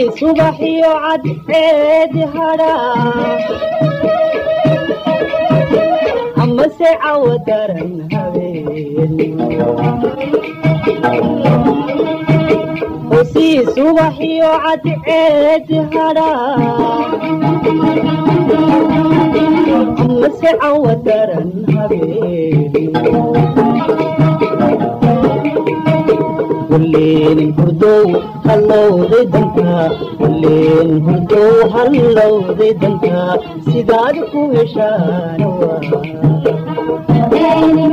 subaxiyo cadceedi hadhaa amase cawo daran habeen hosii subaxiyo cadceedi hadhaa amase cawo daran habeen walleen hurdow hallowday dantaa walleen hurdow hallowday dantaa sidaad ku heshaana waa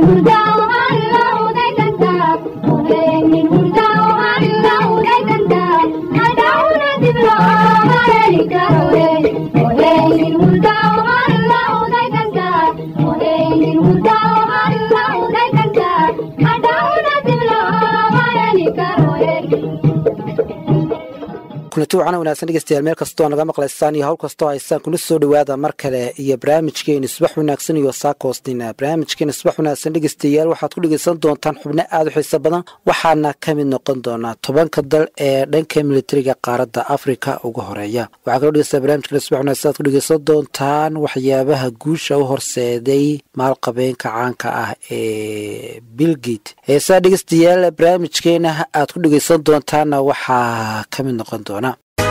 kulanti wacana wanaagsan dhegeystayaal meel kastoo naga maqlaysaan iyo hawl kastoo haysaan kuna soo dhowaada mar kale iyo barnaamijkeeni subax wanaagsan iyo saakoosnina barnaamijkeeni subax wanaagsan dhegeystayaal waxaad ku dhegeysan doontaan xubno aada u xiiso badan waxaana ka mid noqon doonaa tobanka dal ee dhanka militariga qaaradda afrika ugu horeeya waxaa kaloo dhegeysta barnamijkeeni subax wanaagsan aad ku dhegeysan doontaan waxyaabaha guusha u horseeday maalqabeenka caanka ah ee bilgate heesaa dhegeystayaal barnaamijkeena aad ku dhegeysan doontaana waxaa ka mid noqon doona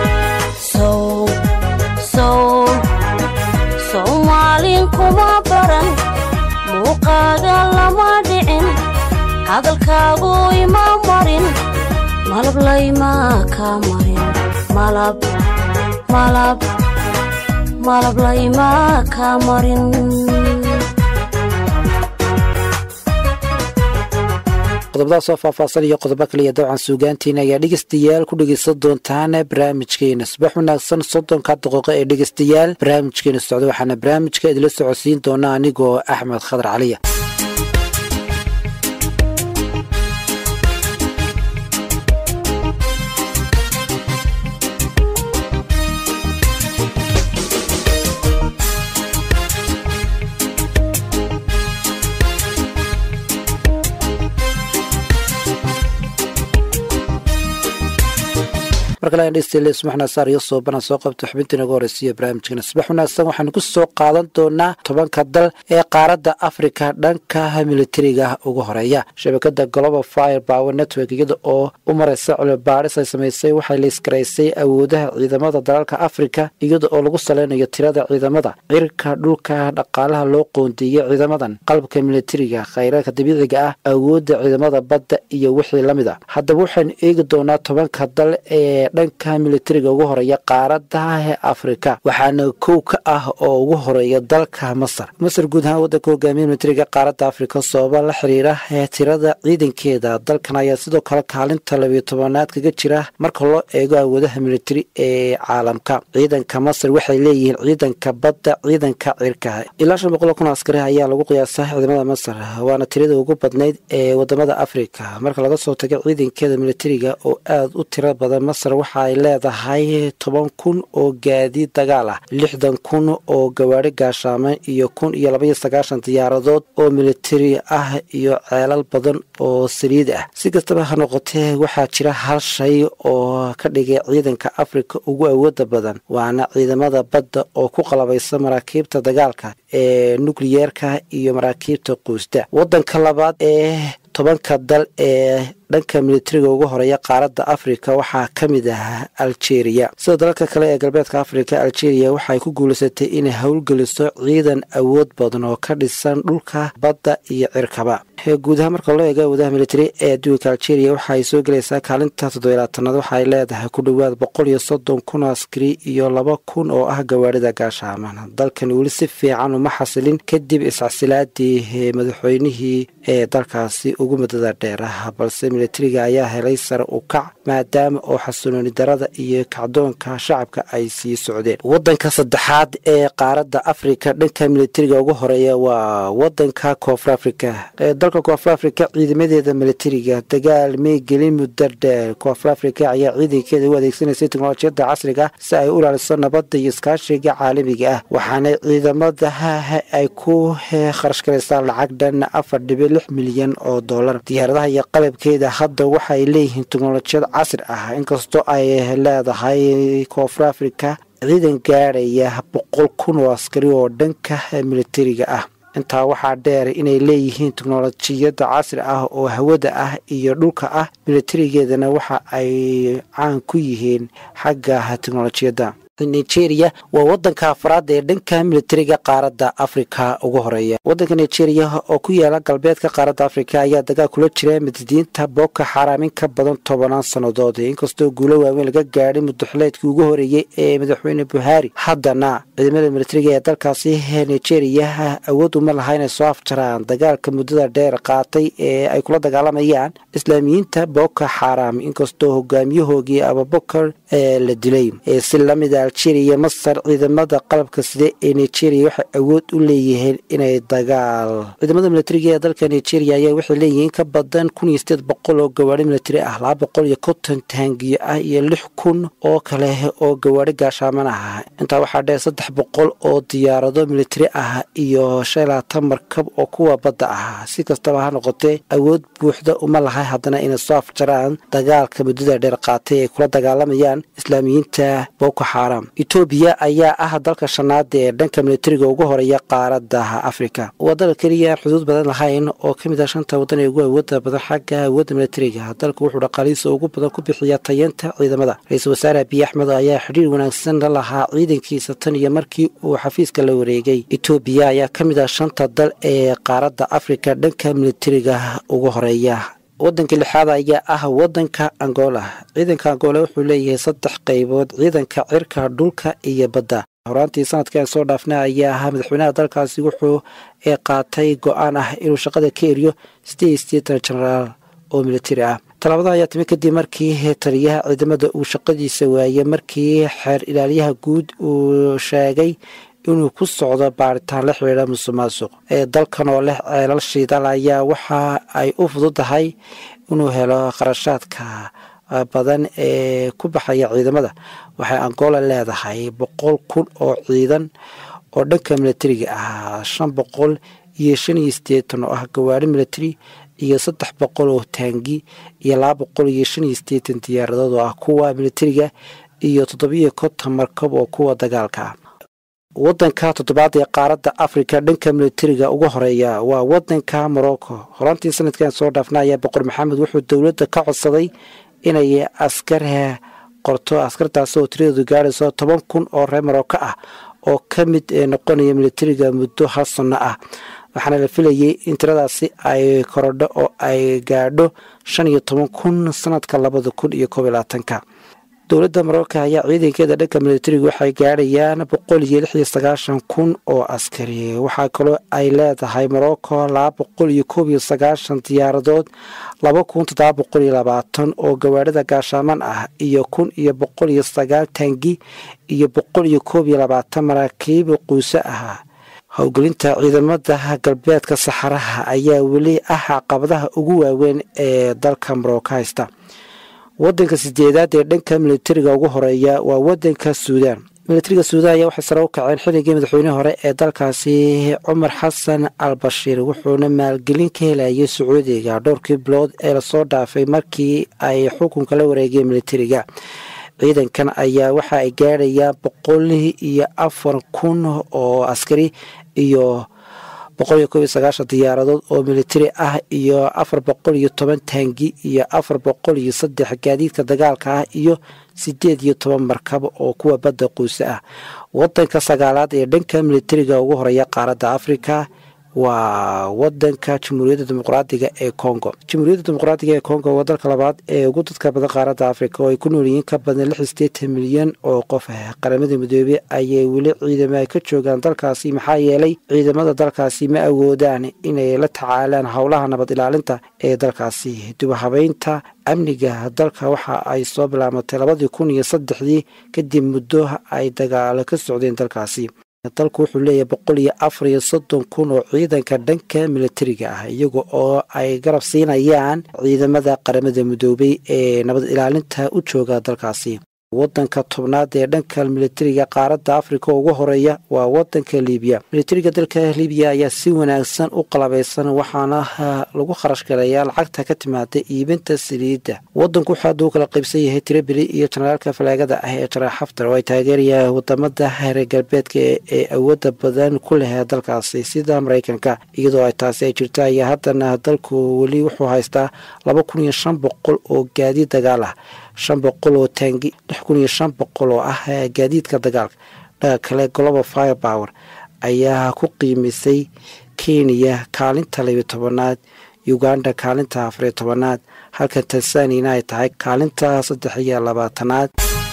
soomaalin kuma baran muuqaaga lama dhicin hadalkaagu ima marin malab layma ka marin malab layma ka marin qodobada soo faahfaahsan iyo qodobo kaliya dawcan suugaantiina ayaa dhegeystayaal ku dhegeysan doontaan barnaamijkeena subax wanaagsan soddonka daqiiqo ee dhegeystayaal barnaamijkeena socda waxaana barnaamijka idila socodsiin doona anigoo axmed khadar caliya markalesubaxnaasaar iyo soobana soo qabta xubintii naga horeysiiyo barnaamijkeena subax wanaagsan waxaanu ku soo qaadan doonaa tobanka dal ee qaaradda afrika dhanka militariga ugu horeeya shabakada global fire power network iyada oo u mareysa cilmibaaris ay samaysay waxay liiskaraysay awoodaha ciidamada dalalka afrika iyada oo lagu saleynayo tirada ciidamada cirka dhulka dhaqaalaha loo qoondeeyey ciidamadan qalabka militariga khayraadka dabiiciga ah awoodda ciidamada badda iyo wixii lamid a haddaba waxaynu eegi doonaa tobanka dal ee dhanka militariga ugu horeeya qaaradaha afrika waxaana kow ka ah oo ugu horeeya dalka masar masar guud ahaan wadanka hogaamiya militariga qaaradda afrika sababa la xiriira tirada ciidankeeda dalkan ayaa sidoo kale kaalinta labiyo tobanaad kaga jira marka loo eego awoodaha militari ee caalamka ciidanka masar waxay leeyihiin ciidanka badda ciidanka cirka ilaa shan boqol kun askari ayaa lagu qiyaasaa ciidamada masar waana tirada ugu badnayd ee wadamada afrika marka laga soo tago ciidankeeda militariga oo aada u tiro badan masar waxa ay leedahay toban kun oo gaadiid dagaal ah lixdan kun oo gawaari gaashaaman iyo kun iyo labaiyo sagaashan diyaaradood oo militari ah iyo ceelal badan oo saliid ah si kastaba ha noqotee waxaa jira hal shay oo ka dhigay ciidanka afrika ugu awooda badan waana ciidamada badda oo ku qalabaysa maraakiibta dagaalka ee nukliyeerka iyo maraakiibta quusta wadanka labaad ee tobanka dal ee dhanka militariga ugu horeeya qaaradda afrika waxaa ka mid ah algeria sida dalalka kale ee galbeedka afrika algeria waxay ku guulaysatay inay howlgeliso ciidan awood badan oo ka dhisan dhulka badda iyo cirkaba guud ahaan marka loo eego awoodaha militari ee adduunka algeria waxaay soo gelaysaa kaalinta toddobilaatanaad waxaay leedahay ku dhowaad boqol iyo soddon kun askari iyo laba kun oo ah gawaarida gaashaaman dalkan weli si fiican uma xasilin kadib iscasilaadii madaxweynihii ee dalkaasi ugu muddada dheer ah balse militariga ayaa helay sare u kac maadaama oo xasulooni darada iyo kacdoonka shacabka ay sii socdeen wadanka saddexaad ee qaaradda afrika dhanka militariga ugu horeeya waa wadanka koonfur afrika dalka koonfur afrika ciidamadeeda militariga dagaal may gelin muddo dheer koonfur afrika ayaa ciidankeeda u adeegsanaysay teknolojiyadda casriga si ay u ilaaliso nabadda iyo iskaashiga caalamiga ah waxaana ciidamadaha ay ku kharash galaysaan lacag dhan afar dhibic lix milyan oo dollar diyaaradaha iyo qalabkeeda militariga hadda waxaay leeyihiin teknolojiyad casri ah inkastoo ay leedahay koonfur africa ciidan gaadhaya boqol kun oo askari oo dhanka militariga ah intaa waxaa dheer inay leeyihiin teknolojiyadda casri ah oo hawada ah iyo dhulka ah militarigeedana waxa ay caan ku yihiin xagga teknolojiyadda nigeria waa wadanka afraad ee dhanka militariga qaaradda afrika ugu horeeya wadanka nigeria oo ku yaala galbeedka qaaradda afrika ayaa dagaal kula jira madidiinta boko xaram in ka badan tobanaan sannadood inkastoo guulo waaweyn laga gaadhay mudaxileedkii ugu horeeyey ee madaxweyne buhari haddana ciidamada militariga ee dalkaasi nigeria awood uma laha inay soo afjaraan dagaalka muddada dheer qaatay ee ay kula dagaalamayaan islaamiyiinta boko xaram inkastoo hogaamiyahoogii abubakar la dilay si lamida algeria masar ciidamada qalabka side ee nigeria waxay awood u leeyihiin inay dagaal ciidamada militariga ee dalka nigeria ayaa waxay leeyihiin ka badan kun iyo sideed boqol oo gawaari militari ah laba boqol iyo konton taangiyo ah iyo lix kun oo kale oo gawaari gaashaaman ah intaa waxaa dheer saddex boqol oo diyaarado militari ah iyo shan labaatan markab oo kuwa badda ah si kastaba ha noqotee awood buuxda uma lahay haddana inay soo afjaraan dagaalka muddada dheer qaatay ay kula dagaalamayaan islaamiyiinta boko xaram etoobiya ayaa ah dalka shanaada ee dhanka militariga ugu horeeya qaaradda afrika waa dal keliya aan xuduud badan lahayn oo ka mid ah shanta waddan ee ugu awooda badan xagga awoodda militariga dalku wuxuu dhaqaalihiisa ugu badan ku bixiyaa tayeenta ciidamada ra-iisul wasaare abiy axmed ayaa xidhiir wanaagsan la lahaa ciidankiisa tan iyo markii uu xafiiska la wareegay etoobiya ayaa ka mid ah shanta dal ee qaaradda afrika dhanka militariga ugu horeeya wadanka lixaad ayaa ah wadanka angola ciidanka angola wuxuu leeyahay saddex qaybood ciidanka cirka dhulka iyo badda horaantii sanadkan soo dhaafna ayaa ahaa madaxweynaha dalkaasi wuxuu qaatay go-aan ah inuu shaqada ka eriyo sideed sideetan genaraal oo militari ah tallaabada ayaa timi kadib markii taliyaha ciidamada uu shaqadiisa waayey markii xeer ilaaliyaha guud uu sheegay inuu ku socdo baaritaan la xidhiidha musuq maasuq ee dalkan oo leh ceelal shiidal ayaa waxa ay u fududahay inuu helo kharashaadka badan ee ku baxaya ciidamada waxay angola leedahay boqol kun oo ciidan oo dhanka militariga ah shan boqol iyo shan iyo sideetan oo ah gawaari militari iyo saddex boqol oo taangi iyo laba boqol iyo shan iyo sideetan diyaaradood oo ah kuwa militariga iyo toddobiyo konton markab oo kuwa dagaalka ah wadanka toddobaad ee qaaradda afrika dhanka militariga ugu horeeya waa wadanka morocco horaantii sanadkan soo dhaafna ayaa boqor maxamed wuxuu dowladda ka codsaday inay askar qorto askartaas oo tiradeedu gaadhayso toban kun oo reer morocco ah oo ka mid noqonaya militariga muddo hal sanno ah waxaana la filayay in tiradaasi ay korodho oo ay gaadho shan iyo toban kun sanadka labada kun iyo koob iyo labaatanka dowladda marocco ayaa ciidankeeda dhanka militariga waxay gaadhayaan boqol iyo lix iyo sagaashan kun oo askari waxaa kaloo ay leedahay morocco laba boqol iyo koob iyo sagaashan diyaaradood laba kun toddoba boqol iyo labaatan oo gawaarida gaashaaman ah iyo kun iyo boqol iyo sagaal taangi iyo boqol iyo koob iyo labaatan maraakiib quuse ah howgelinta ciidamada galbeedka saxaraha ayaa weli ah caqabadaha ugu waaweyn ee dalka morocco haysta wadanka sideedaad ee dhanka militariga ugu horeeya waa wadanka suudaan militariga suudaan ayaa waxay sare u kaceen xilligii madaxweynihii hore ee dalkaasi cumar xasan al bashiir wuxuuna maalgelin ka helayay sacuudiga dhowrkii bilood ee lasoo dhaafay markii ay xukunka la wareegeen militariga ciidankan ayaa waxa ay gaadhayaan boqol iyo afar kun oo askari iyo boqol iyo koob iyo sagaashan diyaaradood oo militari ah iyo afar boqol iyo toban taangi iyo afar boqol iyo saddex gaadiidka dagaalka ah iyo sideed iyo toban markab oo kuwa badda quuse ah wadanka sagaalaad ee dhanka militariga ugu horeeya qaaradda afrika waa wadanka jamhuuriyadda dimuqraadiga ee congo jamhuuriyadda dimuqraadiga ee congo waa dalka labaad ee ugu dadka badan qaaradda afrika oo ay ku nool yihiin ka badan lix sideetan milyan oo qof ah qaramada midoobey ayay weli ciidama ka joogaan dalkaasi maxaa yeelay ciidamada dalkaasi ma awoodaan inay la tacaalaan howlaha nabad ilaalinta ee dalkaasi dubahabeynta amniga dalka waxa ay soo bilaamatay labadii kun iyo saddexdii kadib muddo ay dagaalo ka socdeen dalkaasi dalku wuxuu leeyahay boqol iyo afar iyo soddon kun oo ciidanka dhanka militariga ah iyaga oo ay garab siinayaan ciidamada qaramada midoobey ee nabad ilaalinta u jooga dalkaasi wadanka tobnaad ee dhanka militariga qaaradda afrika ugu horeeya waa wadanka libiya militariga dalka libiya ayaa si wanaagsan u qalabaysan waxaana lagu kharash galayaa lacagta ka timaada iibinta saliidda wadanku waxaa aduu kala qaybsan yahay tirabili iyo janaraalka falaagada ah ee jaraal xaftar oo ay taageerayaan wadamada reer galbeedka ee awooda badan ku leh dalkaasi sida mareykanka iyadoo ay taasi ay jirto ayaa haddana dalku weli wuxuu haystaa laba kun iyo shan boqol oo gaadiid dagaal ah shan boqol oo taangi lix kun iyo shan boqol oo ah gaadiidka dagaalka dhaga kale global fire power ayaa ku qiimisay kenya kaalinta labiyo tobanaad uganda kaalinta afariyo tobanaad halka tansaniyana ay tahay kaalinta saddex iyo labaatanaad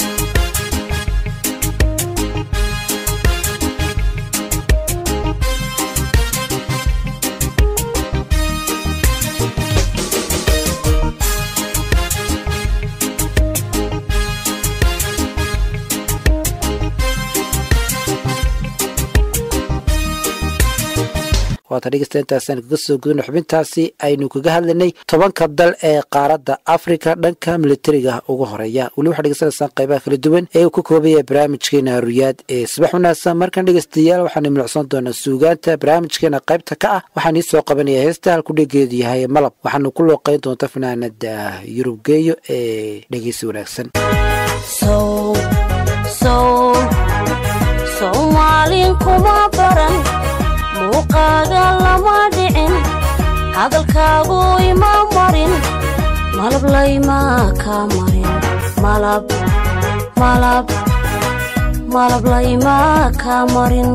waata dhegeysta intaasaan kaga soo gudano xubintaasi aynu kaga hadlaynay tobanka dal ee qaaradda afrika dhanka militariga ugu horeeya weli waxaa dhegeysanaysaan qaybaha kala duwan ee uu ka koobaya barnaamijkeena ruyaad ee subax wanaagsan markan dhegeystayaal waxaanu milicsan doonaa suugaanta barnaamijkeena qaybta ka ah waxaan ii soo qabanaya heesta halku dhegeedu yahay malab waxaanu ku looqeyn doonta fanaanada yurubgeeyo ee dhegeysi wanaagsan soomaalin kuma baran muuqaaga lama dhicin hadalkaagu ima marin malab layma ka marin malab malab malab layma ka marin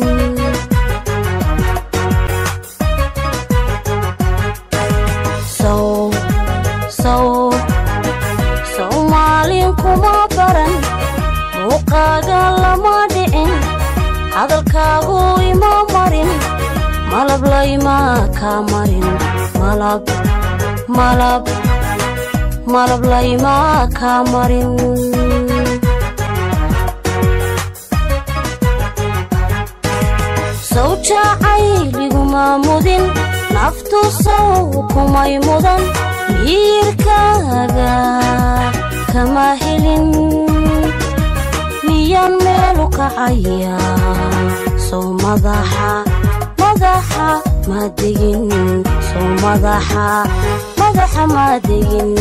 sow sow soomaalin kuma baran muuqaaga lama dhicin hadalkaagu ima marin malab layma ka marin malab malab malab layma ka marin sow jacayliguma mudin naftu sow kumay mudan miirkaaga kama helin miyaan meelu kacaya sow madaxa madaxa ma degin sow madaxa madaxa ma degin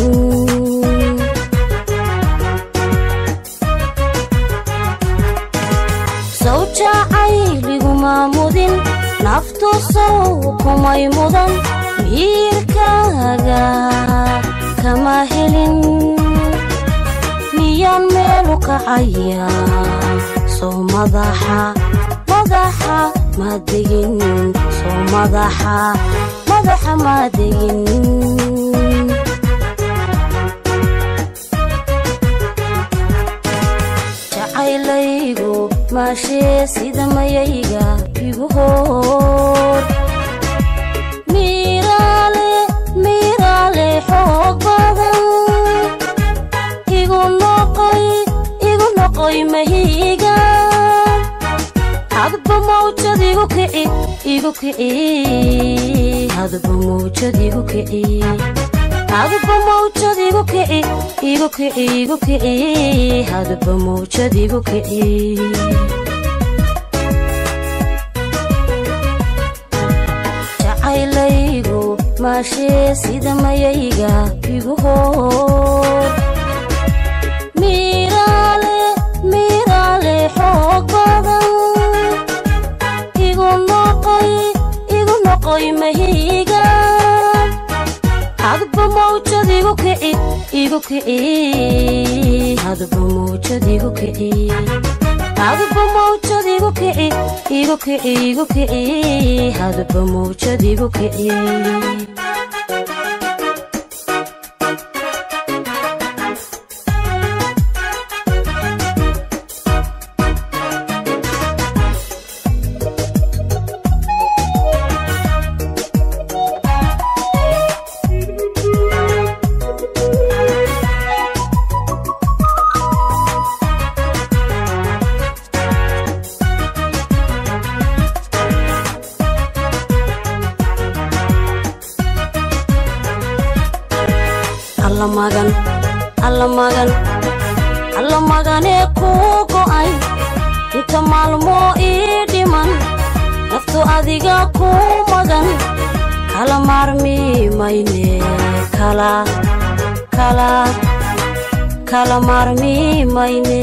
sow jacayliguma mudin naftu sow kumay mudan miirkaaga kama helin miyaan meelu kacaya sow madaxa madaxa ma degin sow madaxa madaxa ma degin jacaylaygu maashee sida mayayga igu hoor miiraale miiraale xoog badan igu noqoy igu noqoy mahiiga hadba mawjad igu kici igu kici hadba mawjad igu kici hadba mawjad igu kici igu kici igu kici hadba mawjad igu kici jacaylaygu maashee sida mayayga igu hoor miiraale miiraale xoog badan igu noqoy igu noqoy mahiiga hadba mawjad igu kici igu kici hadba mawjad igu kici hadba mawjad igu kici igu kici igu kici hadba mawjad igu kici alla magan alla magan alla maganee kuu go'ay inta maalmoo ii dhiman naftu adiga kuu magan kala maarmi mayne kala kala kala maarmi mayne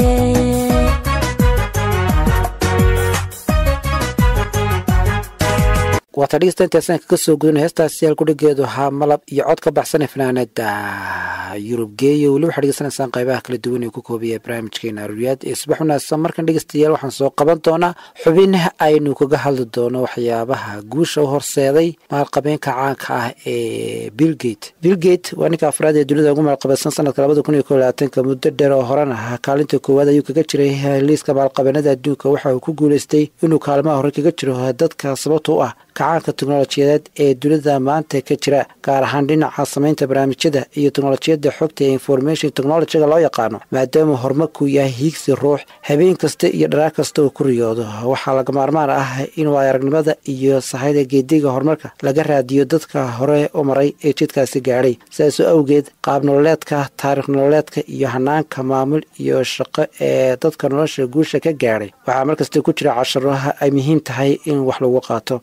waata dhegeysta intaasaan kaga soo gudana heestaasi yaal kudhigeedu ahaa malab iyo cod ka baxsane fanaanada yurub geeyo weli waxaa dhegeysanaysaan qaybaha kala duwan ee ku koobaya barnaamijkeena aruuriyaad ee subax wanaagsan markan dhegeystayaal waxaan soo qaban doonaa xubin aynu kaga hadli doono waxyaabaha guusha u horseeday maalqabeenka caanka ah ee billgate billgate waa ninka afraad ee dunida ugu maalqabeedsan sanadka labada kun iyo ko labaatanka muddo dheer oo horan ah kaalinta koowaad ayuu kaga jiray liiska maalqabeenada adduunka waxa uu ku guuleystay inuu kaalmaha hore kaga jiro dadka sababta u ah kacaanka teknolojiyadeed ee dunida maanta ka jira gaar ahaan dhinaca samaynta barnaamijyada iyo teknolojiyadda xogta ee information technologyga loo yaqaano maadaama horumarku yahay hiigsi ruux habeen kasta iyo dharaar kasta uu ku riyoodo waxaa laga maarmaan ah in waayaragnimada iyo sahayda geediga horumarka laga raadiyo dadka hore u maray ee jidkaasi gaadhay sidaasoo awgeed qaab nololeedka taarikh nololeedka iyo hanaanka maamul iyo shaqo ee dadka nolosha guusha ka gaadhay waxaa markasta ku jira casharaha ay muhiim tahay in wax lagu qaato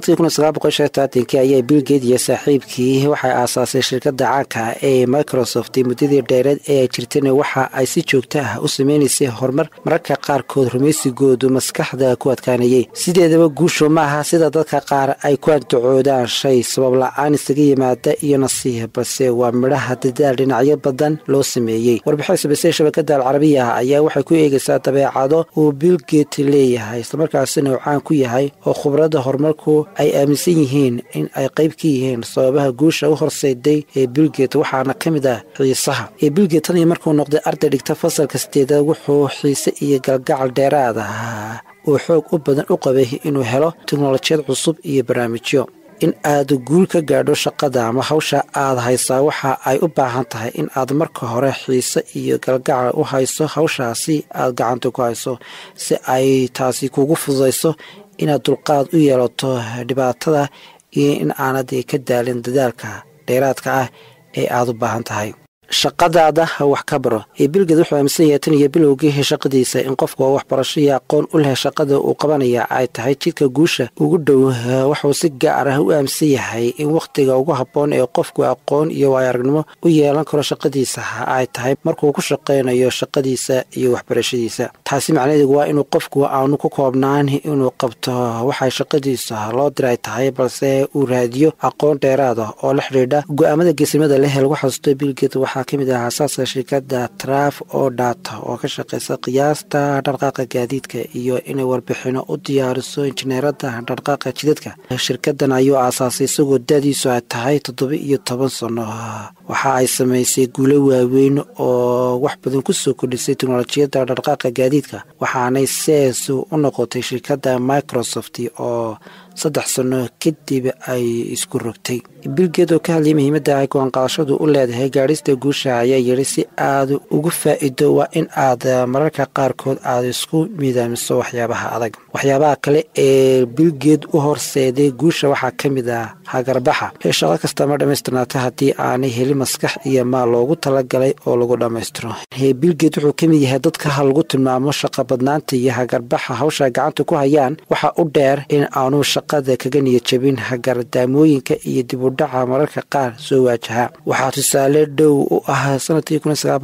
sanadkii ayaa billgate iyo saaxiibkii waxay aasaasay shirkadda caanka ee microsoft muddadii dheereed ee ay jirtana waxa ay si joogto ah u sameynaysay horumar mararka qaarkood rumaysigoodu maskaxda ku adkaanayay sideedaba guushu maaha sida dadka qaar ay ku andacoodaan shay sabab la-aan isaga yimaada iyo nasiih balse waa midhaha dadaal dhinacyo badan loo sameeyey warbixin sabisay shabakada alcarabiya ayaa waxay ku eegaysaa dabeecado uu billgate leeyahay islamarkaasina uu caan ku yahay oo khubradda horumarku ay aaminsan yihiin in ay qayb ka yihiin sababaha guusha u horseyday ee billgate waxaana ka mid ah xiisaha ee billgate tan iyo markuu noqday arday dhigta fasalka sideedaad wuxuu xiise iyo galgacal dheeraad ah uu xoog u badan u qabay inuu helo teknolojiyad cusub iyo barnaamijyo in aad guul ka gaadho shaqada ama hawsha aad haysaa waxa ay u baahan tahay in aad marka hore xiise iyo galgacal u hayso hawshaasi aad gacanta ku hayso si ay taasi kugu fududayso inaad dulqaad u yeelato dhibaatada iyo in aanad ka daalin dadaalka dheeraadka ah ee aad u baahan tahay shaqadaada wax ka baro ee bilgeed wuxuu aaminsan yahay tan iyo bilowgii shaqadiisa in qofku waxbarasho iyo aqoon u leh shaqada uu qabanaya ay tahay jidka guusha ugu dhow wuxuu si gaar ah u aaminsan yahay in wakhtiga ugu habboon ee qofku aqoon iyo waayaragnimo u yeelan karo shaqadiisa ay tahay markuu ku shaqaynayo shaqadiisa iyo waxbarashadiisa taasi macnaheedu waa inuu qofku aanu ku koobnaan inuu qabto waxay shaqadiisa loo diray tahay balse uu raadiyo aqoon dheeraad ah oo la xidhiidha go-aamada geesimada leh lagu xasuusto bilgeed waxaa ka mid ah asaaska shirkadda traf oo dhata oo ka shaqeysa qiyaasta dhaqdhaqaaqa gaadiidka iyo inay warbixino u diyaariso injineerada dhaqdhaqaaqa jidadka shirkadan ayuu aasaasay isagoo dadiisu ay tahay toddoba iyo toban sano waxa ay samaysay guulo waaweyn oo wax badan kusoo kordhisay teknolojiyadda dhaqdhaqaaqa gaadiidka waxaanay sees u noqotay shirkadda microsoft oo saddex sano kadib ay isku rogtay bilgeed oo ka hadlayay muhiimadda ay go-aanqaadashadu u leedahay gaadhista guusha ayaa yidhi si aad ugu faa'iido waa in aad mararka qaarkood aad isku miidaamiso waxyaabaha adag waxyaabaha kale ee bilgeed u horseeday guusha waxaa ka mid ah hagarbaxa ee shaqo kasta ma dhammaystirnaata haddii aanay helin maskax iyo maal loogu talagalay oo lagu dhammaystiro bilgeed wuxuu ka mid yahay dadka lagu tilmaamo shaqa badnaanta iyo hagarbaxa hawsha gacanta ku hayaan waxa u dheer in aanu shaqada kaga niyadjabin hagardaamooyinka iyo dib u dhaca mararka qaar soo waajaha waxaa tusaale dhow u ah sanadkii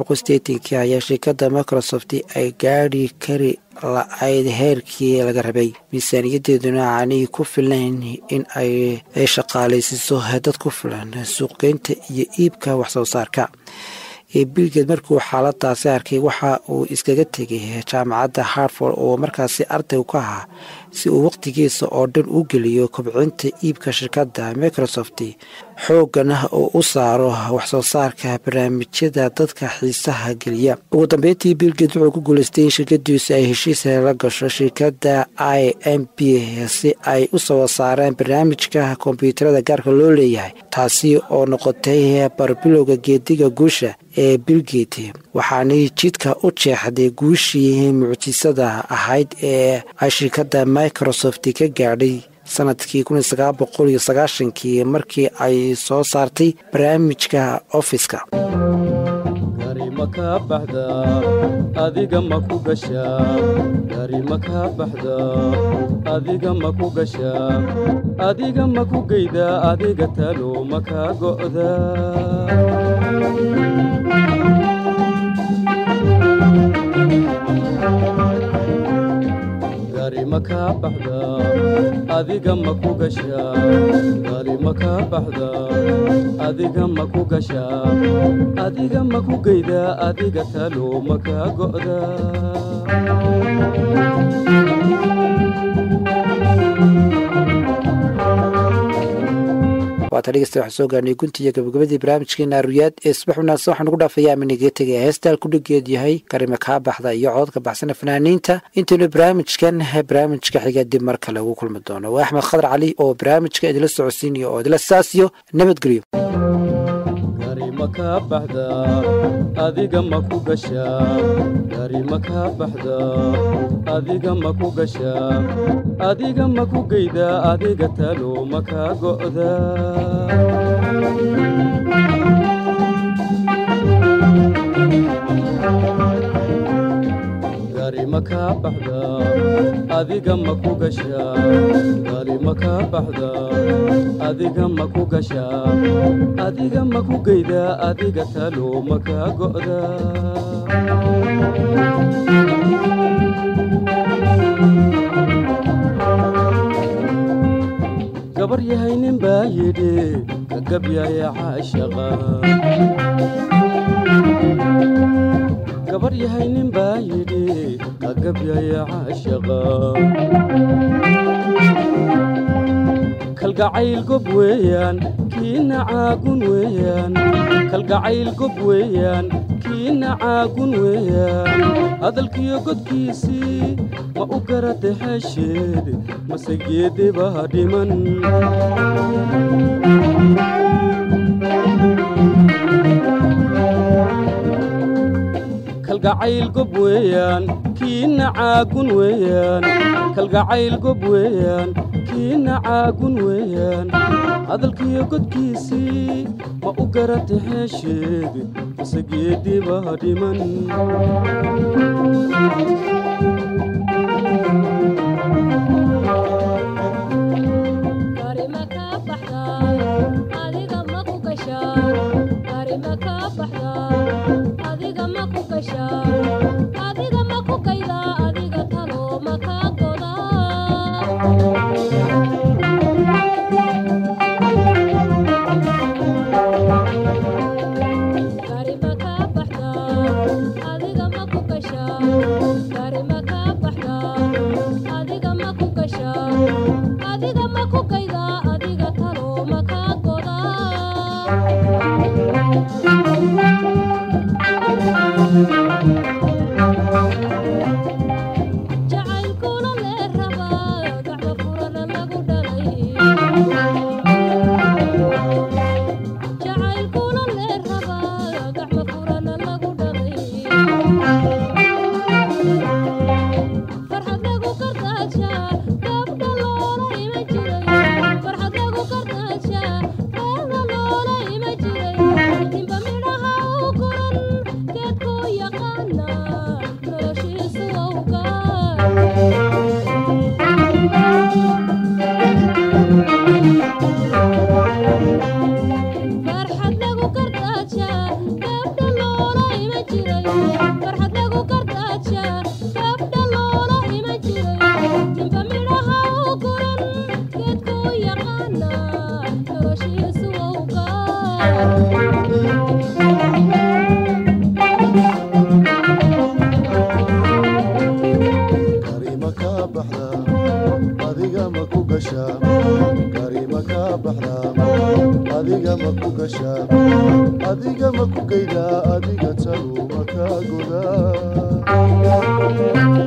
kii ayaa shirkadda microsoft ay gaadhi kari la-ayd heerkii laga rabay miisaaniyadeeduna aanay ku filayn in ay shaqaalaysiiso dad ku filan suuqgeynta iyo iibka waxsoo saarka bilgeed markuu xaaladaasi arkay waxa uu iskaga tegay jaamacadda harford oo markaasi arday ka ahaa si uu wakhtigiisa oo dhan u geliyo kobcinta iibka shirkadda microsoft xoogana oo u saaro waxsoo saarka barnaamijyada dadka xiisaha geliya ugu dambeyntii bilgeed wuxuu ku guuleystay in shirkadiisu ay heshiis la gasho shirkadda i m b si ay u soo saareen barnaamijka kombyuutarada gaarka loo leeyahay taasi oo noqotay barbilowga geediga guusha ee bilgate waxaanay jidka u jeexday guushii mucjisada ahayd ee ay shirkadda microsoft ka gaadhay sanadkii kii markii ay soo saartay barnaamijka ofiska ma kaa baxdaa adiga ma ku gashaa gari ma kaa baxdaa adiga ma ku gashaa adiga ma ku geydaa adiga talo ma kaa go'daa gari ma kaa baxdaa adiga ma ku gashaa gari ma kaa baxdaa adiga ma ku gashaa adiga ma ku geydaa adiga talo ma kaa go'daa waata dhegeysta waxaan soo gaarnay gunti iyo gabagabadii barnaamijkeena aruyaad ee subax wanaagsan waxaan ugu dhaafayaa aminiga tegaya heestaal ku dhigeed yahay karime kaa baxda iyo cododka baxsana fanaaniinta intaynu barnaamijkan barnaamijka xiga dib mar kale ugu kulmi doono waa axmed khadar cali oo barnaamijka idila socodsiinayo oo idila saasiyo nabadgelyo gari ma kaa baxdaa adiga ma ku gashaa gari ma kaa baxdaa adiga ma ku gashaa adiga ma ku geydaa adiga talo ma kaa go'daa gari ma kaa baxdaa adiga ma ku gashaa gari ma kaa baxdaa adiga ma ku gashaa adiga ma ku geydaa adiga talo ma kaa go'daa gabar yahay nin baa yidhi ka gabyaya caashaqa gabar yahay nin baa yidhi ka gabyaya caashaqa kalgacayl gob weeyaan kiina caagun weeyaan kalgacayl gob weeyaan kiina caagun weeyaan hadalkiyo godkiisii ma u garata xeesheed mase geedebaa dhiman kalgacayl gob weeyaan kiina caagun weeyaan kalgacayl gob weeyaan kiina caagun weeyaan hadalkiyo godkiisii ma u garata xeesheed mase geedibaa dhiman Gari ma kaa baxdaa adiga ma ku gashaa Gari ma kaa baxdaa adiga ma ku gashaa adiga ma ku gaydaa adiga talo ma kaa godaa Gari ma kaa baxdaa adiga ma ku gashaa Gari ma kaa baxdaa adiga ma ku gashaa adiga ma ku gaydaa adiga talo ma kaa godaa jacaylkuna lee rabaa gacmo furana lagu dhalay jacaylkuna lee rabaa gacmo furana lagu dhalay farxad lagu kartaajaa gabdha loola ima jiray farxad lagu kartaajaa gabdha loola ima jiray ninba midhaha u guran geedkuu yaqaana noloshiisu awgaa farxad lagu kartaajaa gabdha loola ima jiray farxad lagu kartaajaa gabdha loola ima jiray ninba midhaha u guran geedkuu yaqaana noloshiisu awgaa karima kaa baxdaa adiga ma ku gashaa karima kaa baxdaa adiga ma ku gashaa adiga ma ku geydaa adiga talu ma kaa godaa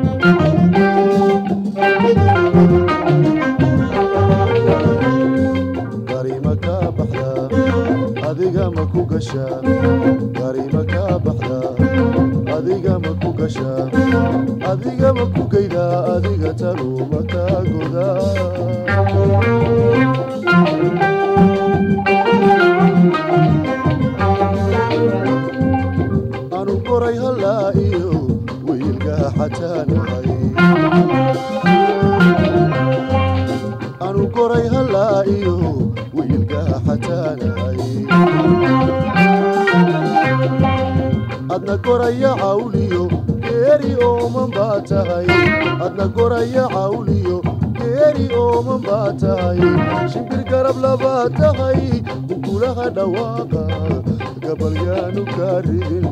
karima kaa baxdaa adiga ma ku gashaa karima kaa baxdaa adiga ma ku gashaa adiga ma ku geydaa adiga talu ma kaa godaa anu xataanahay anu goray hallaa iyo wiilkaa xataanahay adna goraya cawliyo geeri ooman baa tahay adna goraya cawliyo geeri ooman baa tahay shimbir garab labaa tahay ukulaha dhawaaqa gabalyaanu kaa ridin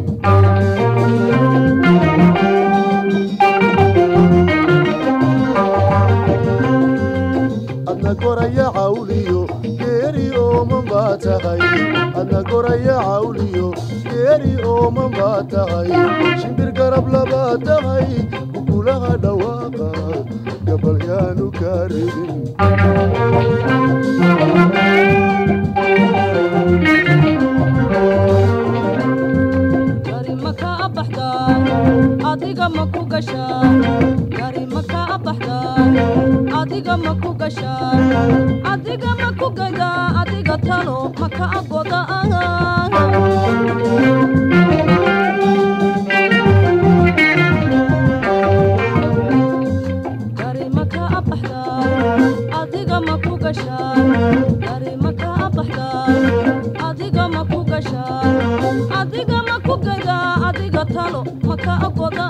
adna goraya cawliyo geeri ooman baa tahay adna goraya cawliyo geeri ooman baa tahay shimbir garab labaa tahay ukulaha dhawaaqa gabalyaanu kaa ridin gari ma kaa baxdaa adiga ma ku gashaa gari ma kaa baxdaa adiga ma ku gashaa adiga ma ku gadaa adiga talo ma kaa goda gari ma kaa baxdaa adiga ma ku gashaa gari ma kaa baxdaa adiga ma ku gashaa adiga ma ku gadaa adiga talo ma kaa goda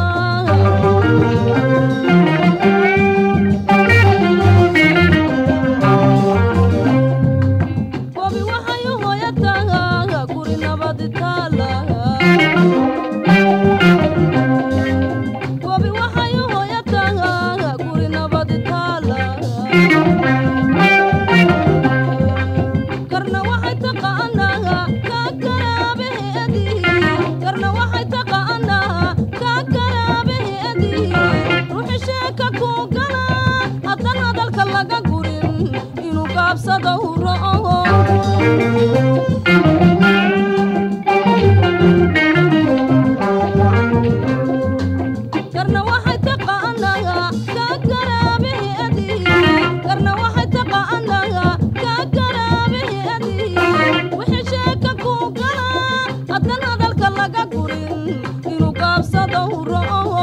gobi waxay u hooyataa guri nabadi taala gobi waxay u hooyataa guri nabadi taala karna waxay taqaanaa kaa garaabaheedii karna waxay taqaanaa kaa garaabaheedii ruuxi sheeka ku gala haddan hadalka laga gurin inuu gaabsada u ro'o karna waxay taqaanaa kaa garaabaheedii karna waxay taqaanaa kaa garaabaheedii wixii sheeka ku gala haddan hadalka laga gurin inuu gaabsada u ro'o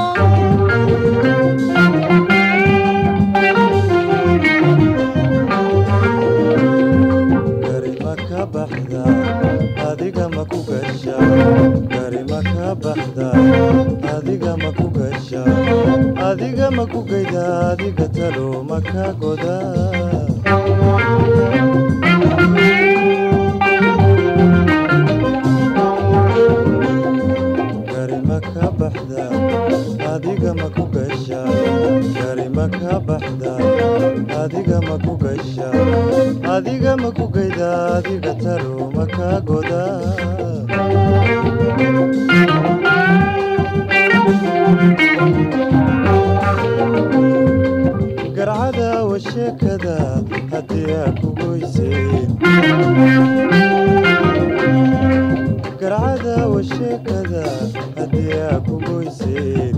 gari ma ka baxda adiga ma ku gasha gari ma ka baxda adiga ma ku gasha adiga ma ku gayda adiga talo ma ka goda gari ma ka baxda adiga ma ku gasha gari ma ka baxda adiga ma ku gasha adiga ma ku gayda adiga talo ma ka goda garcada wa sheekada haddii aa ku goyseen garcada wa sheekada haddii aa ku goyseen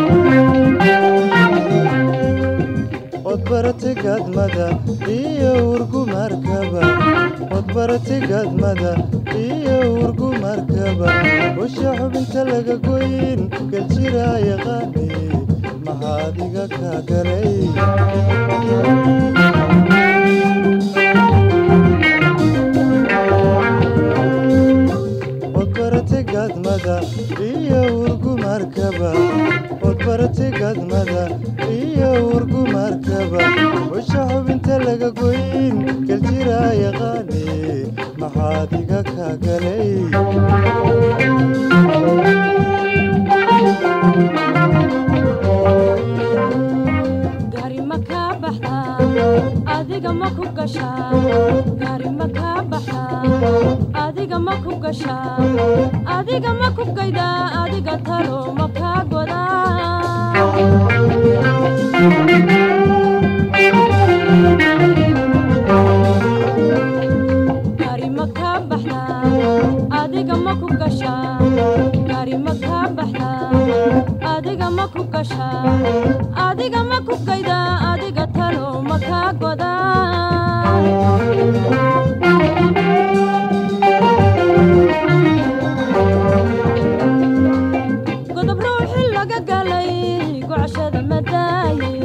od barate gadmada iyo urgumarkaba od barate gadmada iyo urgumarkaba usha xubinta laga goyn galjira yaqaani maxaa adiga kaa galay od barate gadmada iyo urgumarkaba od barate gadmada iyo urgumarkaba usha xubinta laga goyn galjira yaqaani maxaa adiga kaa galay gari ma kaa baxdaa adiga ma ku gashaa gari ma kaa baxdaa adiga ma ku gashaa adiga ma ku gaydaa adiga talo ma kaa godaa gari ma kaa baxdaa adiga ma ku gashaa gari ma kaa baxdaa adiga ma ku gashaa adiga ma ku gaydaa adiga talo ma kaa godaa godob ruuxi laga galay daaye